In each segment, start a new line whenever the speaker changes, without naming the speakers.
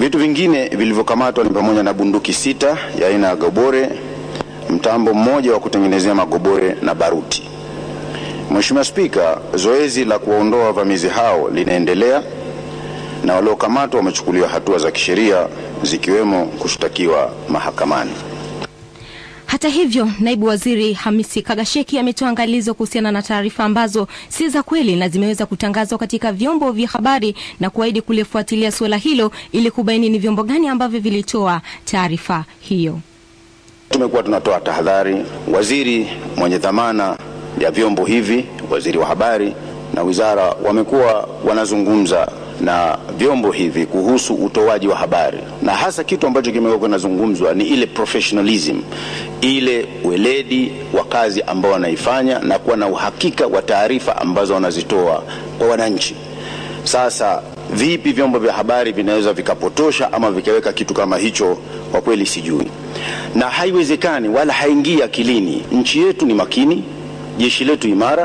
Vitu vingine vilivyokamatwa ni pamoja na bunduki sita ya aina ya gobore, mtambo mmoja wa kutengenezea magobore na baruti. Mheshimiwa Spika, zoezi la kuwaondoa wavamizi hao linaendelea na waliokamatwa wamechukuliwa hatua za kisheria zikiwemo kushtakiwa mahakamani.
Hata hivyo, naibu waziri Hamisi Kagasheki ametoa angalizo kuhusiana na taarifa ambazo si za kweli na zimeweza kutangazwa katika vyombo vya habari na kuahidi kulifuatilia suala hilo ili kubaini ni vyombo gani ambavyo vilitoa taarifa hiyo.
Tumekuwa tunatoa tahadhari. Waziri mwenye dhamana ya vyombo hivi, waziri wa habari na wizara, wamekuwa wanazungumza na vyombo hivi kuhusu utoaji wa habari, na hasa kitu ambacho kimekuwa kinazungumzwa ni ile professionalism, ile weledi wa kazi ambao wanaifanya na kuwa na uhakika wa taarifa ambazo wanazitoa kwa wananchi. Sasa vipi vyombo vya habari vinaweza vikapotosha ama vikaweka kitu kama hicho? Kwa kweli sijui, na haiwezekani wala haingii akilini. Nchi yetu ni makini, jeshi letu imara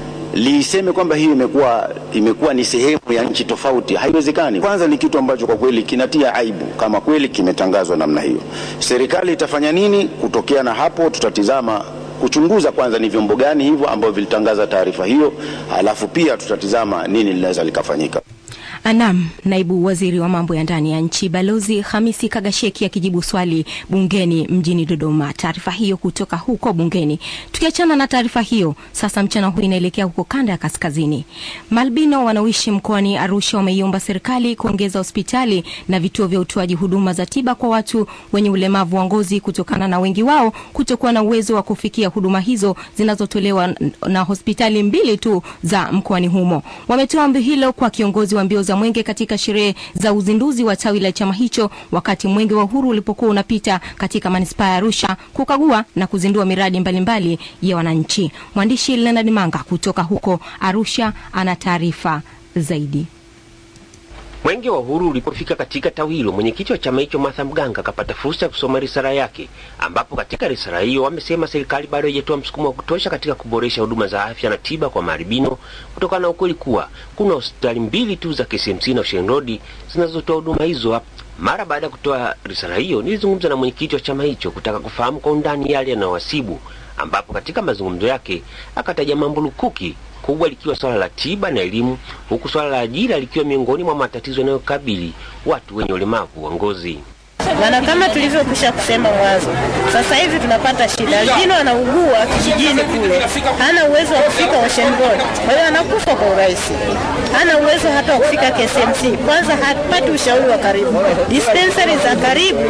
liiseme kwamba hii imekuwa imekuwa ni sehemu ya nchi tofauti, haiwezekani. Kwanza ni kitu ambacho kwa kweli kinatia aibu kama kweli kimetangazwa namna hiyo. Serikali itafanya nini kutokea na hapo? Tutatizama kuchunguza kwanza ni vyombo gani hivyo ambavyo vilitangaza taarifa hiyo, alafu pia tutatizama nini linaweza likafanyika.
Anam, naibu waziri wa mambo ya ndani ya nchi Balozi Hamisi Kagasheki akijibu swali bungeni mjini Dodoma. Taarifa hiyo kutoka huko bungeni. Tukiachana na taarifa hiyo, sasa mchana huu inaelekea huko kanda ya kaskazini. Malbino wanaoishi mkoani Arusha wameiomba serikali kuongeza hospitali na vituo vya utoaji huduma za tiba kwa watu wenye ulemavu wa ngozi kutokana na wengi wao kutokuwa na uwezo wa kufikia huduma hizo zinazotolewa na hospitali mbili tu za mkoani humo. Wametoa ombi hilo kwa kiongozi wa mbio za mwenge katika sherehe za uzinduzi wa tawi la chama hicho wakati mwenge wa uhuru ulipokuwa unapita katika manispaa ya Arusha kukagua na kuzindua miradi mbalimbali mbali ya wananchi. Mwandishi Leonard Manga kutoka huko Arusha ana taarifa zaidi.
Mwenge wa Uhuru ulipofika katika tawi hilo, mwenyekiti wa chama hicho Martha Mganga akapata fursa ya kusoma risala yake, ambapo katika risala hiyo wamesema serikali bado haijatoa msukumo wa kutosha katika kuboresha huduma za afya na tiba kwa maaribino kutokana na ukweli kuwa kuna hospitali mbili tu za KCMC na Ocean Road zinazotoa huduma hizo. Mara baada ya kutoa risala hiyo, nilizungumza na mwenyekiti wa chama hicho kutaka kufahamu kwa undani yale yanayowasibu, ambapo katika mazungumzo yake akataja mambo lukuki kubwa likiwa swala la tiba na elimu, huku swala la ajira likiwa miongoni mwa matatizo yanayokabili watu wenye ulemavu wa ngozi.
Maana kama tulivyokwisha kusema mwanzo, sasa hivi tunapata shida. Albino anaugua kijijini kule, hana uwezo wa kufika Ocean Road, kwa hiyo anakufa kwa urahisi. Hana uwezo hata wa kufika KCMC, kwanza hapati ushauri wa karibu. Dispensary za karibu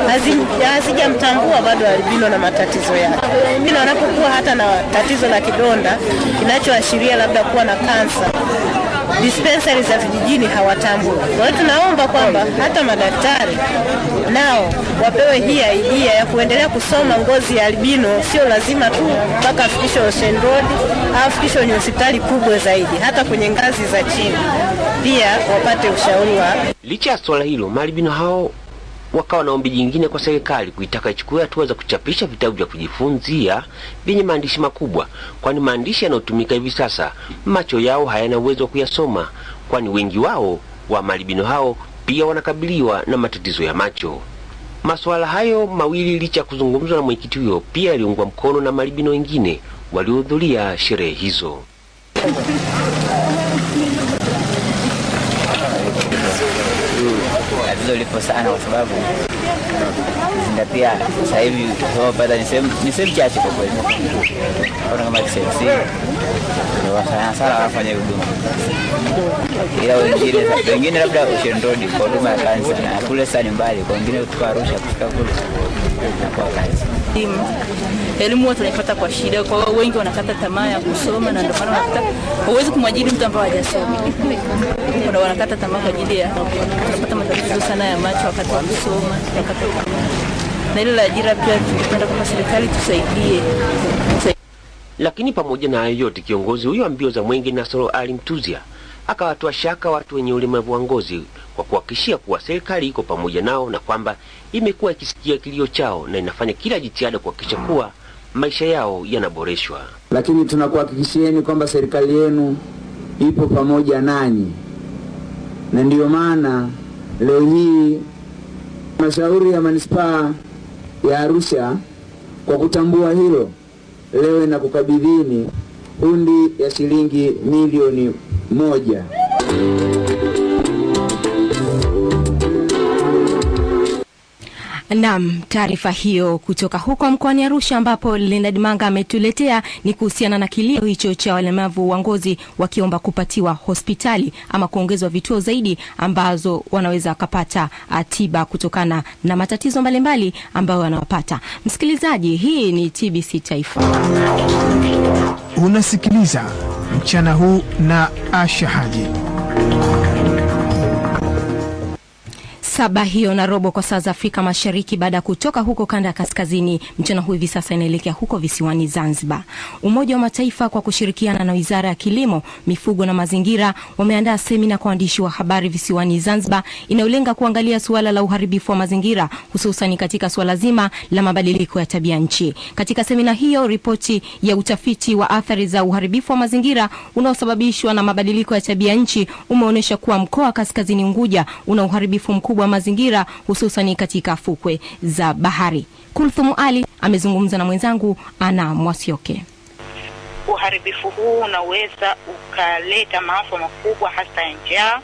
hazijamtambua bado albino na matatizo yake. Albino anapokuwa hata na tatizo la kidonda kinachoashiria labda kuwa na kansa dispensary za vijijini hawatambui. Kwa hiyo tunaomba kwamba hata madaktari nao wapewe hii idea ya kuendelea kusoma ngozi ya albino, sio lazima tu mpaka afikishwe Ocean Road au afikishwe kwenye hospitali kubwa zaidi, hata kwenye ngazi za chini pia wapate ushauri wa.
Licha ya swala hilo, maalbino hao wakawa na ombi jingine kwa serikali kuitaka ichukue hatua za kuchapisha vitabu vya kujifunzia vyenye maandishi makubwa, kwani maandishi yanayotumika hivi sasa macho yao hayana uwezo wa kuyasoma, kwani wengi wao wa malibino hao pia wanakabiliwa na matatizo ya macho. Masuala hayo mawili licha ya kuzungumzwa na mwenyekiti huyo, pia yaliungwa mkono na malibino wengine waliohudhuria sherehe hizo.
tatizo lipo sana kwa sababu zingatia sasa hivi tunapata ni sehemu chache kwa kweli, kama kama KCMC ndio wafanya sana wanafanya huduma, ila wengine wengine labda Ocean Road kwa huduma ya kansa, na kule sasa ni mbali, kwa wengine kutoka Arusha kufika kule na kwa kansa
elimu watu wanaipata kwa shida, kwa hiyo wengi wanakata tamaa ya kusoma, na ndio maana unakuta huwezi kumwajiri mtu ambaye hajasoma. Kuna wanakata tamaa kwa ajili ya tunapata matatizo sana ya macho wakati wa kusoma, tunakata tamaa. Na ile la ajira pia tungependa kwamba serikali tusaidie.
Lakini pamoja na hayo yote, kiongozi huyo wa mbio za mwenge Nasoro Ali Mtuzia akawatoa shaka watu wenye ulemavu wa ngozi kwa kuhakikishia kuwa serikali iko pamoja nao na kwamba imekuwa ikisikia kilio chao na inafanya kila jitihada kuhakikisha kuwa maisha yao yanaboreshwa.
Lakini tunakuhakikishieni kwamba serikali yenu ipo pamoja nanyi, na ndiyo maana leo hii Halmashauri ya manispaa ya Arusha kwa kutambua hilo, leo inakukabidhini hundi ya shilingi milioni moja.
Naam, taarifa hiyo kutoka huko mkoani Arusha ambapo Leonard Manga ametuletea ni kuhusiana na kilio hicho cha walemavu wa ngozi wakiomba kupatiwa hospitali ama kuongezwa vituo zaidi ambazo wanaweza wakapata ah, tiba kutokana na matatizo mbalimbali ambayo wanawapata. Msikilizaji, hii ni TBC Taifa.
Unasikiliza mchana huu na Asha Haji.
Saba hiyo na robo kwa saa za Afrika Mashariki. Baada ya kutoka huko kanda ya kaskazini, mchana huu hivi sasa inaelekea huko visiwani Zanzibar. Umoja wa Mataifa kwa kushirikiana na Wizara ya Kilimo, Mifugo na Mazingira wameandaa semina kwa waandishi wa habari visiwani Zanzibar inayolenga kuangalia suala la uharibifu wa mazingira, hususan katika suala zima la mabadiliko ya tabia nchi. Katika semina hiyo, ripoti ya utafiti wa athari za uharibifu wa mazingira unaosababishwa na mabadiliko ya tabia nchi umeonyesha kuwa mkoa wa Kaskazini Unguja una uharibifu mkubwa wa mazingira hususani katika fukwe za bahari. Kulthum Ali amezungumza na mwenzangu Ana Mwasioke.
uharibifu huu unaweza ukaleta maafa makubwa hasa ya njaa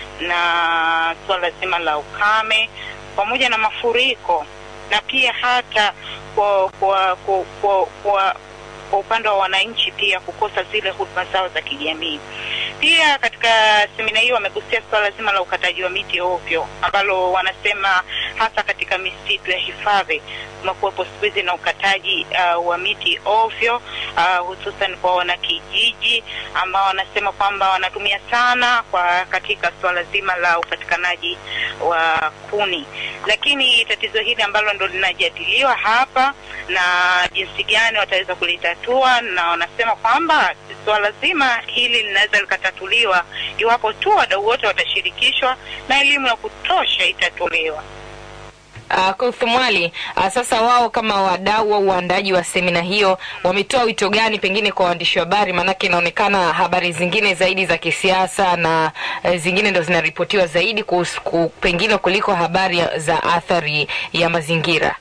na suala zima la ukame pamoja na mafuriko na pia hata kwa kwa kwa, kwa, kwa, kwa upande wa wananchi pia kukosa zile huduma zao za kijamii. Pia katika semina hiyo wamegusia suala zima la ukataji wa miti ovyo ambalo wanasema hasa katika misitu ya hifadhi kumekuwepo siku hizi na ukataji uh, wa miti ovyo uh, hususan kwa wanakijiji ambao wanasema kwamba wanatumia sana kwa katika suala zima la upatikanaji wa kuni, lakini tatizo hili ambalo ndo linajadiliwa hapa na jinsi gani wataweza kulitatua, na wanasema kwamba suala zima hili linaweza likatatuliwa iwapo tu wadau wote watashirikishwa na elimu ya kutosha itatolewa.
Uh, Kulthumwali, uh, sasa wao kama wadau au waandaji wa semina hiyo wametoa wito gani pengine kwa waandishi wa habari? Maanake inaonekana habari zingine zaidi za kisiasa na uh, zingine ndo zinaripotiwa zaidi kuhusu, ku, pengine kuliko habari ya- za athari ya mazingira.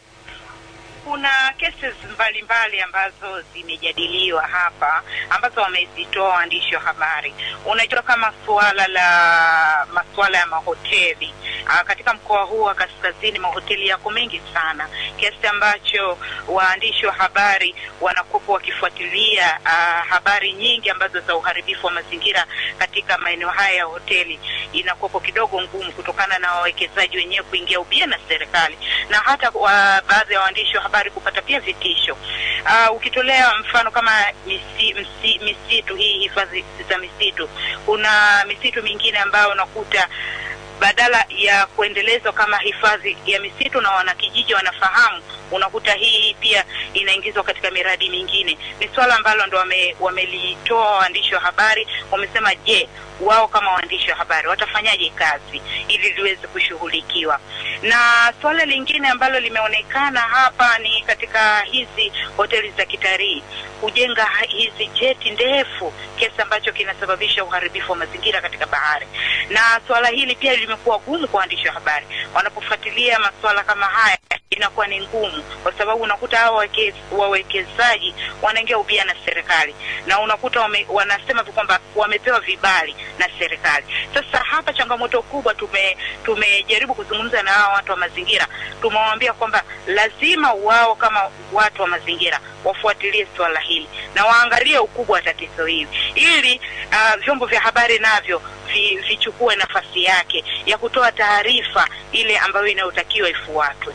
kuna cases mbalimbali ambazo zimejadiliwa hapa ambazo wamezitoa waandishi wa habari. Unajua kama suala la masuala ya mahoteli Aa, katika mkoa huu wa kaskazini mahoteli yako mengi sana kiasi ambacho waandishi wa habari wanakuwa wakifuatilia aa, habari nyingi ambazo za uharibifu wa mazingira katika maeneo haya ya hoteli inakuwapo kidogo ngumu kutokana na wawekezaji wenyewe kuingia ubia na serikali na hata wa, baadhi ya waandishi wa habari kupata pia vitisho. Uh, ukitolea mfano kama misi, msi, misitu hii hifadhi za misitu, kuna misitu mingine ambayo unakuta badala ya kuendelezwa kama hifadhi ya misitu na wanakijiji wanafahamu, unakuta hii pia inaingizwa katika miradi mingine. Ni swala ambalo ndo wame, wamelitoa waandishi wa habari, wamesema je, wao kama waandishi wa habari watafanyaje kazi ili liweze kushughulikiwa. Na swala lingine ambalo limeonekana hapa ni katika hizi hoteli za kitalii kujenga ha- hizi jeti ndefu kiasi ambacho kinasababisha uharibifu wa mazingira katika bahari, na swala hili pia limekuwa gumu kwa waandishi wa habari wanapofuatilia masuala kama haya inakuwa ni ngumu kwa sababu unakuta hawa wake- wawekezaji wanaingia ubia na serikali na unakuta wame, wanasema tu kwamba wamepewa vibali na serikali. Sasa hapa changamoto kubwa tume tumejaribu kuzungumza na hawa watu wa mazingira, tumewaambia kwamba lazima wao kama watu wa mazingira wafuatilie swala hili na waangalie ukubwa wa tatizo hili ili uh, vyombo vya habari navyo vi, vichukue nafasi yake ya kutoa taarifa ile ambayo inayotakiwa ifuatwe.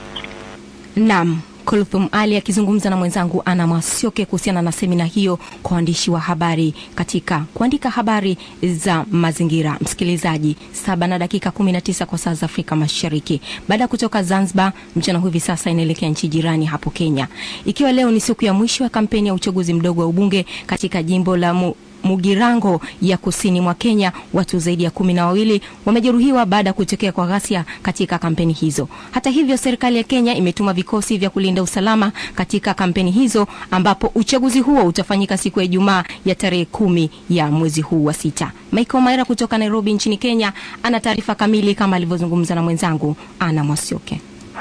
Naam, Kulthum Ali akizungumza na mwenzangu Ana Mwasioke kuhusiana na semina hiyo kwa waandishi wa habari katika kuandika habari za mazingira. Msikilizaji, saba na dakika 19 kwa saa za Afrika Mashariki. Baada ya kutoka Zanzibar, mchana huu hivi sasa inaelekea nchi jirani hapo Kenya, ikiwa leo ni siku ya mwisho ya kampeni ya uchaguzi mdogo wa ubunge katika jimbo la mu Mugirango ya kusini mwa Kenya, watu zaidi ya kumi na wawili wamejeruhiwa baada ya kutokea kwa ghasia katika kampeni hizo. Hata hivyo, serikali ya Kenya imetuma vikosi vya kulinda usalama katika kampeni hizo, ambapo uchaguzi huo utafanyika siku ya Ijumaa ya tarehe kumi ya mwezi huu wa sita. Michael Maira kutoka Nairobi nchini Kenya ana taarifa kamili kama alivyozungumza na mwenzangu Ana Mwasioke.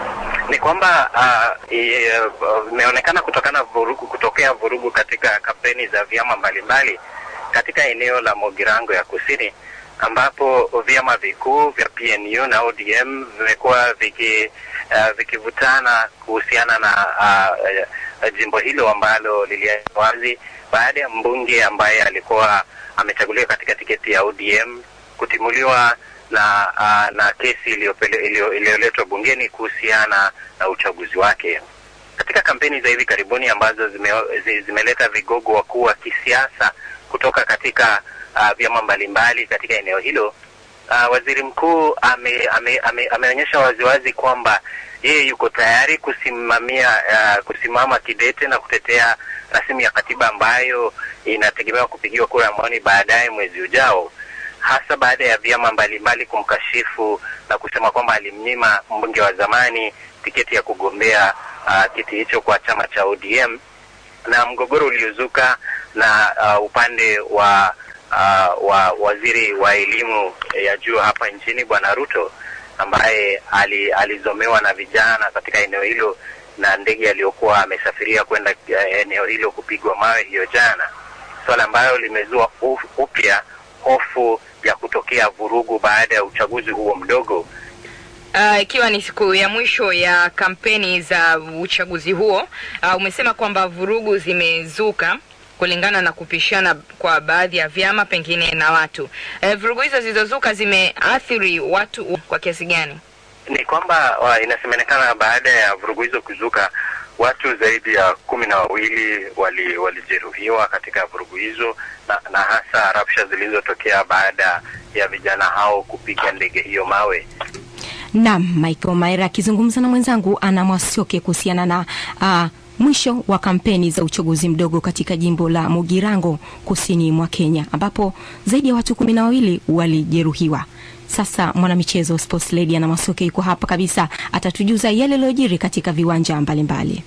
ni kwamba imeonekana uh, kutokana vurugu, kutokea vurugu katika kampeni za vyama mbalimbali katika eneo la Mogirango ya kusini ambapo vyama vikuu vya PNU na ODM vimekuwa viki uh, vikivutana kuhusiana na uh, uh, jimbo hilo ambalo liliachwa wazi baada ya mbunge ambaye alikuwa amechaguliwa katika tiketi ya ODM kutimuliwa na uh, na kesi iliyoletwa bungeni kuhusiana na uchaguzi wake. Katika kampeni za hivi karibuni ambazo zime, zi, zimeleta vigogo wakuu wa kisiasa kutoka katika uh, vyama mbalimbali katika eneo hilo uh, waziri mkuu ame, ame, ame, ameonyesha waziwazi kwamba yeye yuko tayari kusimamia uh, kusimama kidete na kutetea rasimu ya katiba ambayo inategemewa kupigiwa kura ya maoni baadaye mwezi ujao hasa baada ya vyama mbalimbali kumkashifu na kusema kwamba alimnyima mbunge wa zamani tiketi ya kugombea uh, kiti hicho kwa chama cha ODM na mgogoro uliozuka na uh, upande wa uh, wa waziri wa elimu ya juu hapa nchini Bwana Ruto ambaye ali, alizomewa na vijana katika eneo hilo na ndege aliyokuwa amesafiria kwenda eneo hilo kupigwa mawe hiyo jana, swala ambayo limezua upya hofu ya kutokea vurugu baada ya uchaguzi huo mdogo
ikiwa uh, ni siku ya mwisho ya kampeni za uchaguzi huo. Uh, umesema kwamba vurugu zimezuka kulingana na kupishana kwa baadhi ya vyama pengine na watu. Uh, vurugu hizo zilizozuka zimeathiri watu kwa kiasi gani?
Ni kwamba uh, inasemekana baada ya vurugu hizo kuzuka watu zaidi ya kumi na wawili walijeruhiwa wali katika vurugu hizo na, na hasa rabsha zilizotokea baada ya vijana hao kupiga ndege hiyo mawe.
Naam, Michael Maira akizungumza na mwenzangu Ana Mwasioke kuhusiana na uh, mwisho wa kampeni za uchaguzi mdogo katika jimbo la Mugirango kusini mwa Kenya ambapo zaidi ya watu kumi na wawili walijeruhiwa. Sasa mwanamichezo Sports Lady Ana Mwasioke yuko hapa kabisa, atatujuza yale yaliyojiri katika viwanja mbalimbali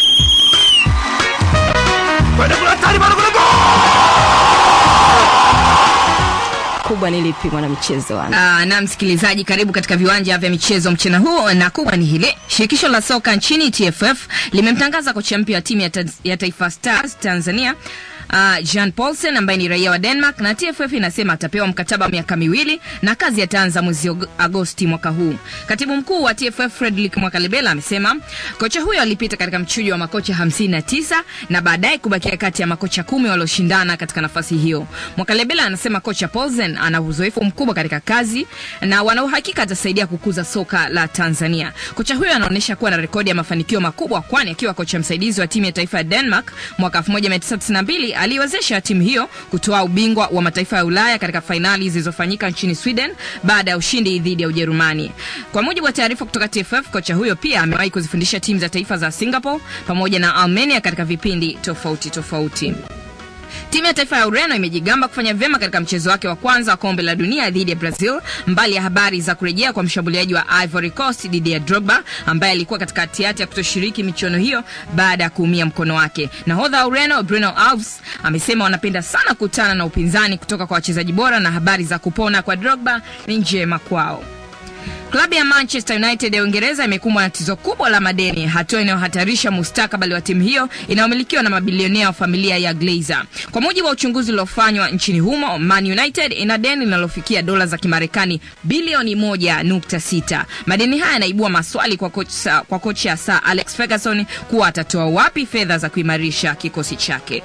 kubwa ni lipi mwanamichezo
ana? na msikilizaji, karibu katika viwanja vya michezo mchana huu, na kubwa ni hile shirikisho la soka nchini TFF limemtangaza kocha mpya wa timu ya, ta ya Taifa Stars Tanzania uh, Jean Paulsen ambaye ni raia wa Denmark na TFF inasema atapewa mkataba wa miaka miwili na kazi ataanza mwezi Agosti mwaka huu. Katibu mkuu wa TFF Frederick Mwakalebela amesema kocha huyo alipita katika mchujo wa makocha 59 na baadaye kubakia kati ya makocha kumi walioshindana katika nafasi hiyo. Mwakalebela anasema kocha Paulsen ana uzoefu mkubwa katika kazi na wana uhakika atasaidia kukuza soka la Tanzania. Kocha huyo anaonyesha kuwa na rekodi ya mafanikio makubwa, kwani akiwa kocha msaidizi wa timu ya taifa ya Denmark mwaka 1992 aliwezesha timu hiyo kutoa ubingwa wa mataifa ya Ulaya katika fainali zilizofanyika nchini Sweden baada ya ushindi dhidi ya Ujerumani. Kwa mujibu wa taarifa kutoka TFF, kocha huyo pia amewahi kuzifundisha timu za taifa za Singapore pamoja na Armenia katika vipindi tofauti tofauti. Timu ya taifa ya Ureno imejigamba kufanya vyema katika mchezo wake wa kwanza wa kombe la dunia dhidi ya Brazil, mbali ya habari za kurejea kwa mshambuliaji wa Ivory Coast Didier Drogba ambaye alikuwa katika hatihati ya kutoshiriki michuano hiyo baada ya kuumia mkono wake. Nahodha wa Ureno Bruno Alves amesema wanapenda sana kukutana na upinzani kutoka kwa wachezaji bora na habari za kupona kwa Drogba ni njema kwao. Klabu ya Manchester United ya Uingereza imekumbwa na tatizo kubwa la madeni, hatua inayohatarisha mustakabali wa timu hiyo inayomilikiwa na mabilionea wa familia ya Glazer. Kwa mujibu wa uchunguzi uliofanywa nchini humo, Man United ina deni linalofikia dola za Kimarekani bilioni 1.6. Madeni haya yanaibua maswali kwa kocha, kwa kocha Sir Alex Ferguson kuwa atatoa wapi fedha za kuimarisha kikosi chake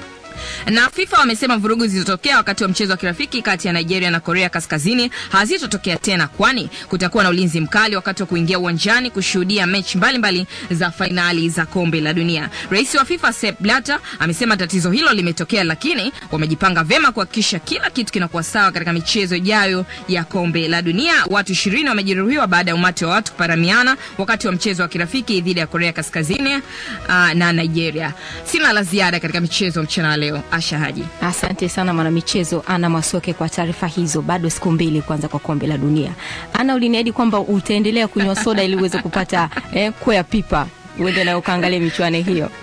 na FIFA wamesema vurugu zilizotokea wakati wa mchezo wa kirafiki kati ya Nigeria na Korea Kaskazini hazitotokea tena, kwani kutakuwa na ulinzi mkali wakati wa kuingia uwanjani kushuhudia mechi mbalimbali za fainali za kombe la dunia. Rais wa FIFA Sepp Blatter amesema tatizo hilo limetokea, lakini wamejipanga vyema kuhakikisha kila kitu kinakuwa sawa katika michezo ijayo ya kombe la dunia. Watu ishirini wamejeruhiwa baada ya umati wa watu kuparamiana wakati wa mchezo wa kirafiki dhidi ya Korea Kaskazini uh, na Nigeria. Sina la ziada katika michezo mchana leo. Asha Haji.
Asante sana mwanamichezo Ana Masoke kwa taarifa hizo. Bado siku mbili kwanza kwa kombe la dunia. Ana, uliniahidi kwamba utaendelea kunywa soda ili uweze kupata eh, kwea pipa uende nayo ukaangalia michuano hiyo.